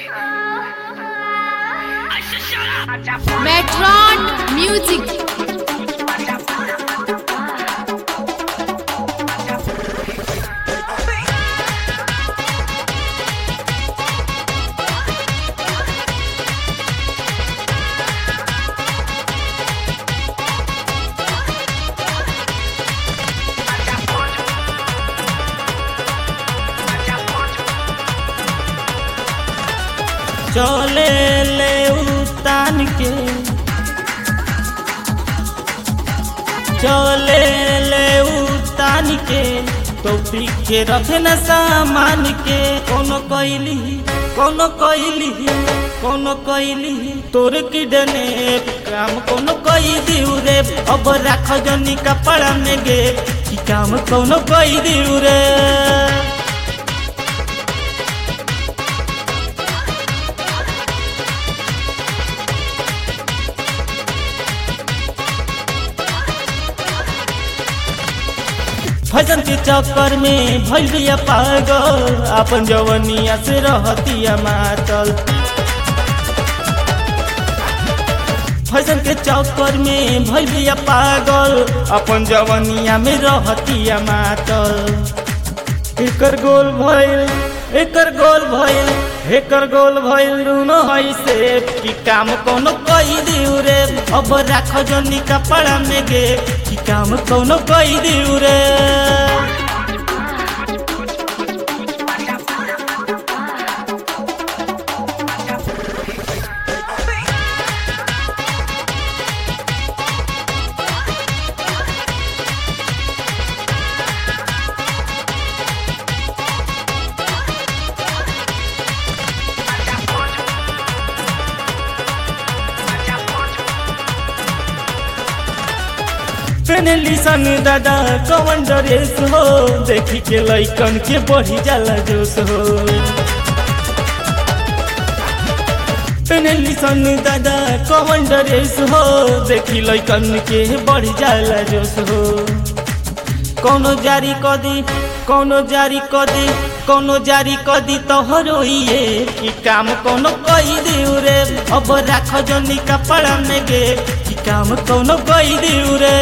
Metron Music. चले ले उतान के चले ले उतान के टोपी के रखे न सामान के कोनो कैली कोनो कैली कोनो कैली तोर की डने काम कोनो कई दिउ रे अब राख जनी कपड़ा में गे की काम कोनो कई दिउ रे फैशन के चक्कर में भइल बिया पागल अपन जवनिया से रहतिया मातल फैशन के चक्कर में भइल बिया पागल अपन जवनिया में रहतिया मातल एकर गोल भइल एकर गोल भइल एकर गोल भइल रुनो हई से की काम कोनो कई दिउ रे अब राख जनी कपड़ा में गे की काम कोनो कई दिउ रे पेनली सन दादा कवन ड्रेस हो देखी के लइकन के बढ़ी जाला जोश हो पेनली सन दादा कवन ड्रेस हो देखी लइकन के बढ़ी जाला जोश हो कोनो जारी क दी कोनो जारी क दी कोनो जारी क दी तोहरो ये की काम कोनो कई दिउ रे अब राख जनी कपड़ा में गे की काम कोनो कई दिउ रे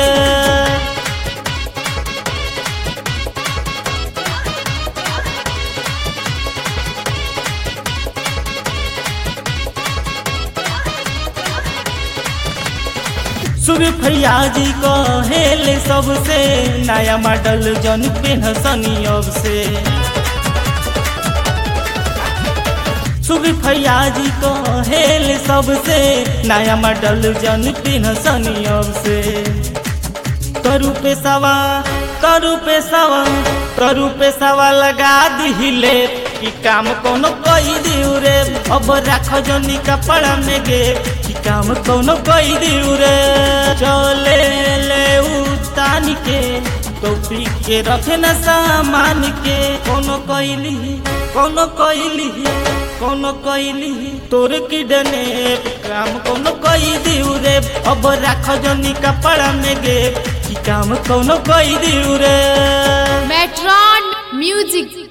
सुबह फरियाजी कहेल सबसे नया मॉडल जन पेन सनी अब से सुबह फरियाजी कहेल सबसे नया मॉडल जन पेन सनी अब से करू पेशावा करू पेशावा करू पेशावा लगा दिहिले की काम कोनो कई दिउ रे अब राख जनी कपड़ा में गे की काम कोनो कई दिउ रे चले ले उतान के टोपी के रखे न सामान के कोनो कैली कोनो कैली कोनो कैली तोर की डने काम कोनो कई दिउ रे अब राख जनी कपड़ा में गे की काम कोनो कई दिउ रे Metron Music.